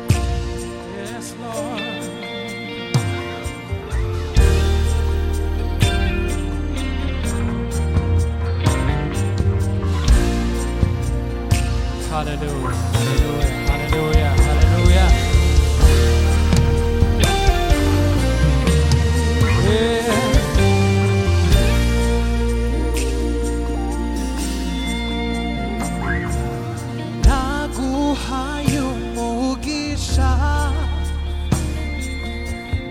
Yes, Lord. Hallelujah. Hallelujah. Hallelujah. Hallelujah. Yeah. naguhaye umugisha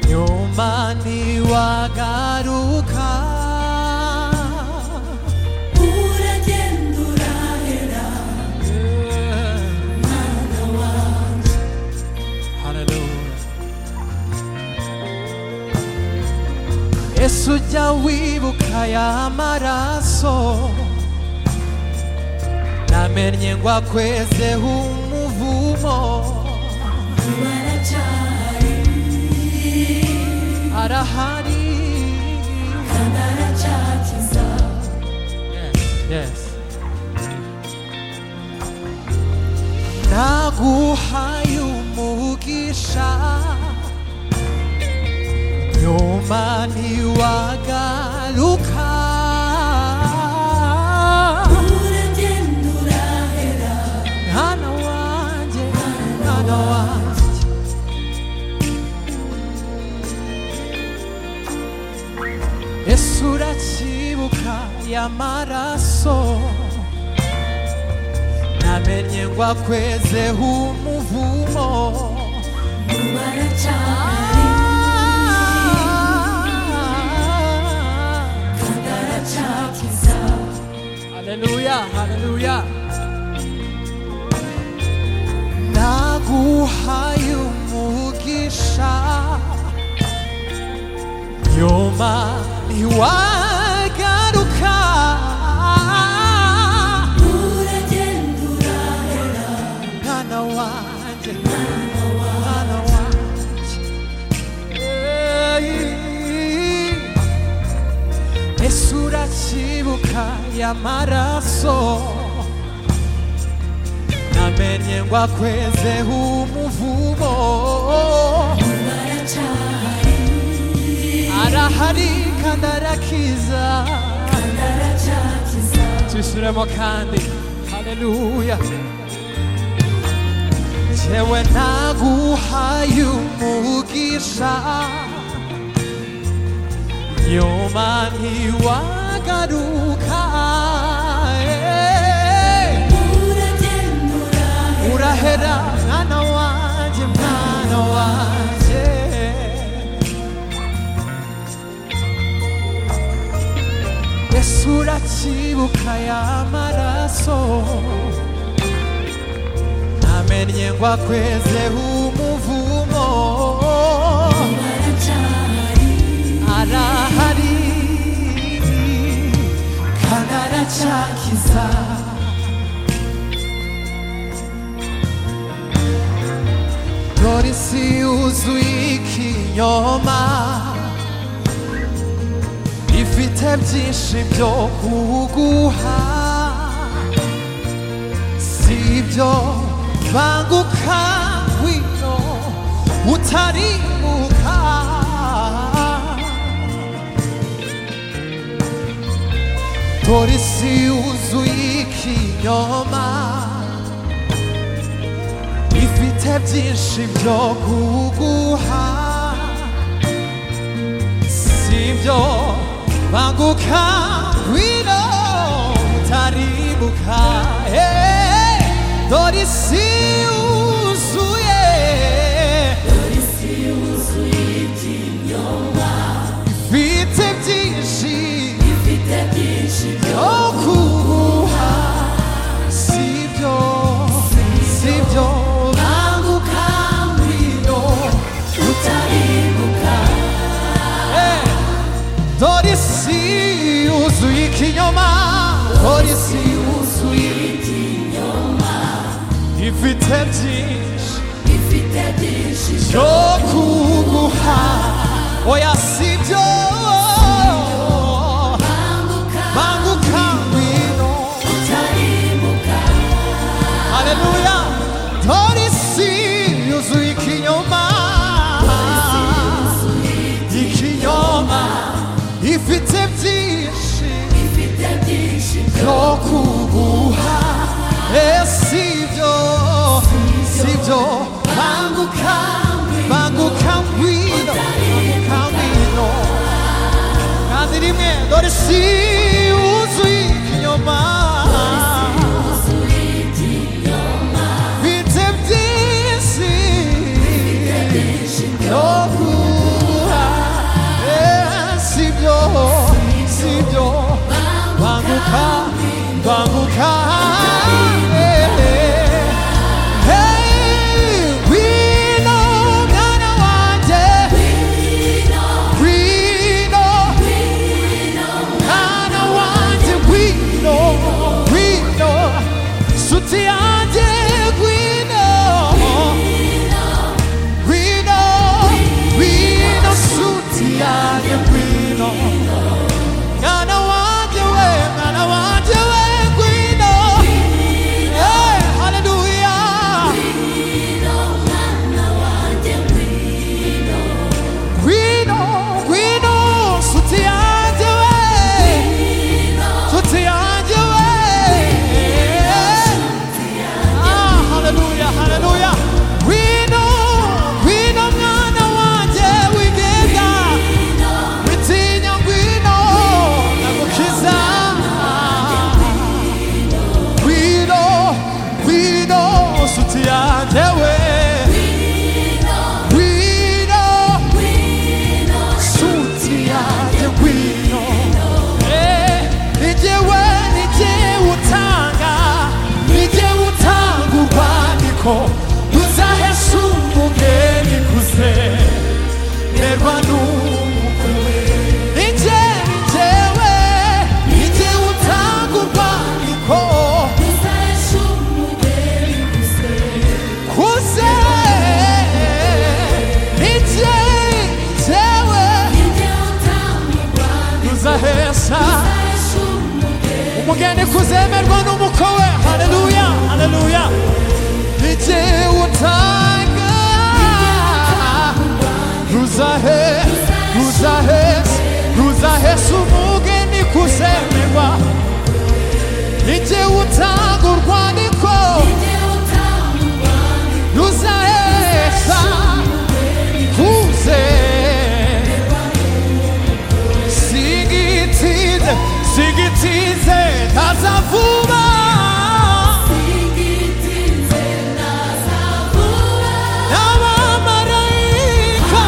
nyuma ntiwagaruka uragenda urahera Hallelujah. Yesu ujya wibuka ya maraso namenye ngo akwezeho umuvumo baracari arahari kandi aracakiza Yes. naguhaye umugisha nyuma ntiwagaruka uragenda urahera mwana wanjye mwana wanjye yesu uracyibuka y'amaraso namenye ngo akwezeho umuvumo baracari kandi aracakiza haleluya haleluya naguhaye umugisha nyuma ntiwagaruka uragenda urahera mwana wanjye mwana wanjye Ey. ese uracyibuka y'amaraso namenye ngo akwezeho umuvumo baracari arahari kandi arakiza kandi aracakiza tubisubiremo kandi haleluya jewe naguhaye umugisha nyuma ntiwagaruka eh. uragenda urahera urahera mwana wanjye mwana wanjye yesu uracyibuka y'amaraso namennye ngo akwezeho umuvumo baracari arahari kandi aracakiza polisi yuzuye ikinyoma ifite byinshi byo kuguha si ibyo banguka ngwino utarimuka polisi yuzuye ikinyoma ifite byinshi byo kuguha si ibyo banguka ngwino utaribuka Eh, dore isi yuzuye isi yuzuye ikinyoma ifite byinshi ifite byinshi byo byo kuguha si ibyo si ibyo banguka ngwino utaribuka kinyoma polisi ifite byinshi byo kuguha oya sibyo banguka ngwino haleluya polisi yuzuye ikinyoma ikinyoma ifite byinshi byo kuguha esivyo sivyo banguka banguka ngwino banguka ngwino kandi rimwe dore si wuzuye ikinyoma mfite byinshi byo kuguha Eh, sivyo sivyo banguka banguka eh, eh. Hey, wino mwana wanje wino mwana wanje wino wino suti yanje wino wino wino suti yanje wino Mwana wanje we, mwana wanje we ngwino Eh, haleluya Ngwino, ngwino, suti yanje we Suti yanje we Ah, haleluya, haleluya Ngwino, ngwino mwana wanje wigega witinya ngwino ndagukiza ngwino ngwino suti yanjye we ngwino suti yanjye ngwino Eh, ni jyewe ni jyewe utanga ni jyewe utanga urwandiko ruzahesha umugeni kuze nerwa n'umukuwe Ije, ijewe, ije utanga urwandiko kuze Ije, ijewe, tuzahesha umugeni kuzemerwa n'umukowe haleluya haleluya ije utanga ruzahe ruzahe ruzahe umugeni kuzemerwa ije utanga urwandiko ruzahesha kuze sigitize sigitize taza vuba n'abamarayika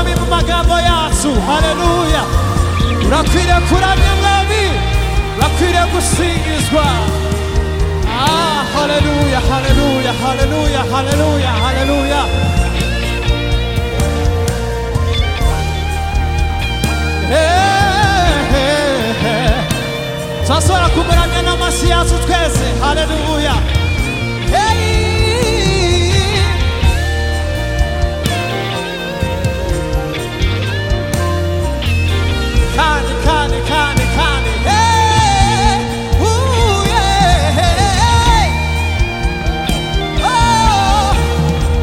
yesu haleluya urakwiriye kuramya mwami urakwiriye gusingizwa ah haleluya haleluya haleluya haleluya haleluya Eh, eh, eh. turashobora kumuramya n'amashyi yacu twese haleluya Hey! Kani, kani, kani, kani. Hey, ooh, yeah. Oh,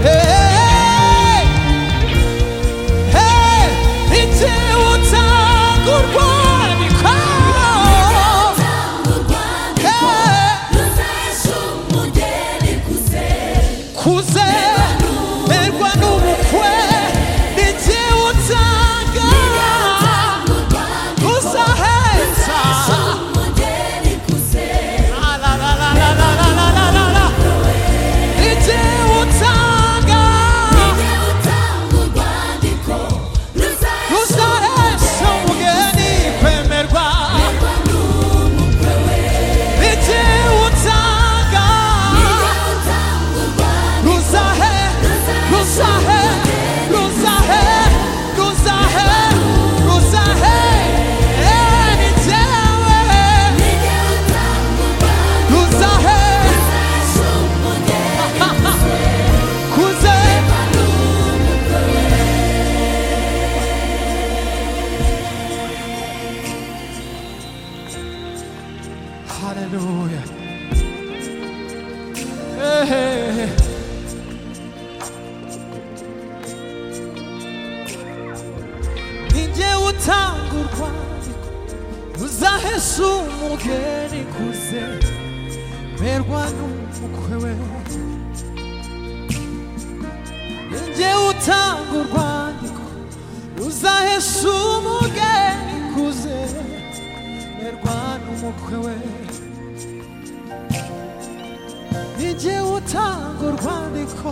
hey, hey. Ite utangurwa niko. Hey, kuze erwa n'ubukwe. Ite utanga uzaheza. La, la, la, la, la, la, la, la, la, la, la. Ite utanga. Uzahesha umugeni kwemerwa Iti utanga Ruzahe, ruzahe, ruzahe, ruzahe, ruzahe Eh, ni jewe Ruzahe, kuze Haleluya Eh. Ninjye utanga urwandiko uzahesha umugeni kuze merwa n'umukwe we Ninjye utanga urwandiko uzahesha umugeni kuze merwa n'umukwe we Ninjye utanga urwandiko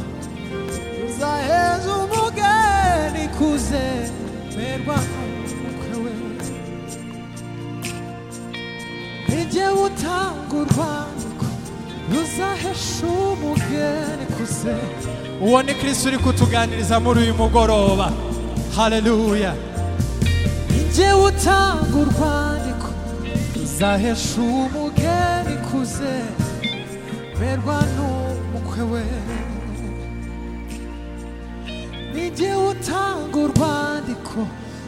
uzaheza umugeni kuze merwa n'umukwe we Ninjye utanga urwandiko uzahesha umugeni kuze uwo ni kirisito uri kutuganiriza muri uyu mugoroba haleluya Ninjye utanga urwandiko uzahesha umugeni kuze merwa n'umukwe we Nijye utanga urwandiko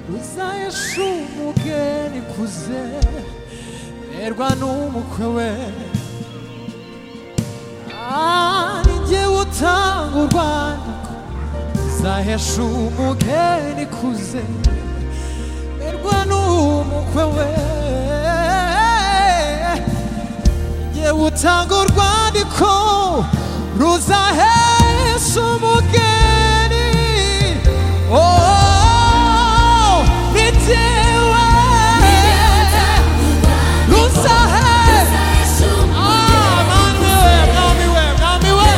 ruzahesha umugeni kuze merwa n'umukwe we Ah, Nijye utanga urwandiko ruzahesha umugeni kuze merwa n'umukwe we Nijye utanga urwandiko ruzahesha umugeni Oh, nijyewe ruzahe Ah, mwami we, mwami we, mwami we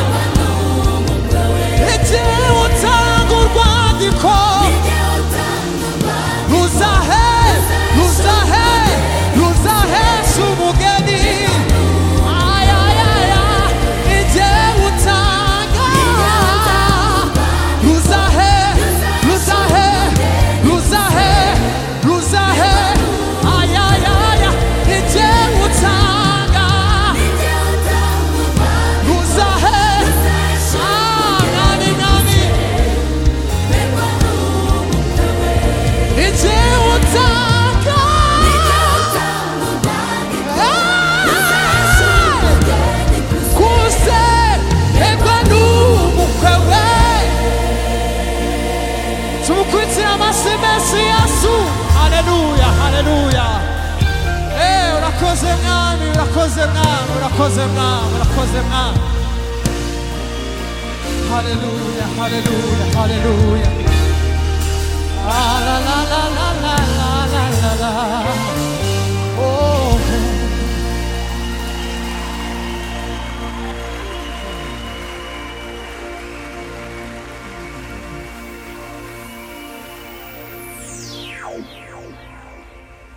Nijyewe utanga urwandiko ruzahe ruzahe ruzahesha umugeni Ay, ay, ay, ay. Nijyewe utanga Ruzahe, ruzahe, ruzahe, ruzahe, ay ay ay, nijye utanga, ruzahe, ah nani nani, nijye utanga, ah, kuze, egwa n'umukwe we, tumukurikira amashyi menshi yesu haleluya haleluya Eh, urakoze mwami urakoze mwami urakoze mwami urakoze mwami haleluya haleluya haleluya Ah, la la la la la la la la la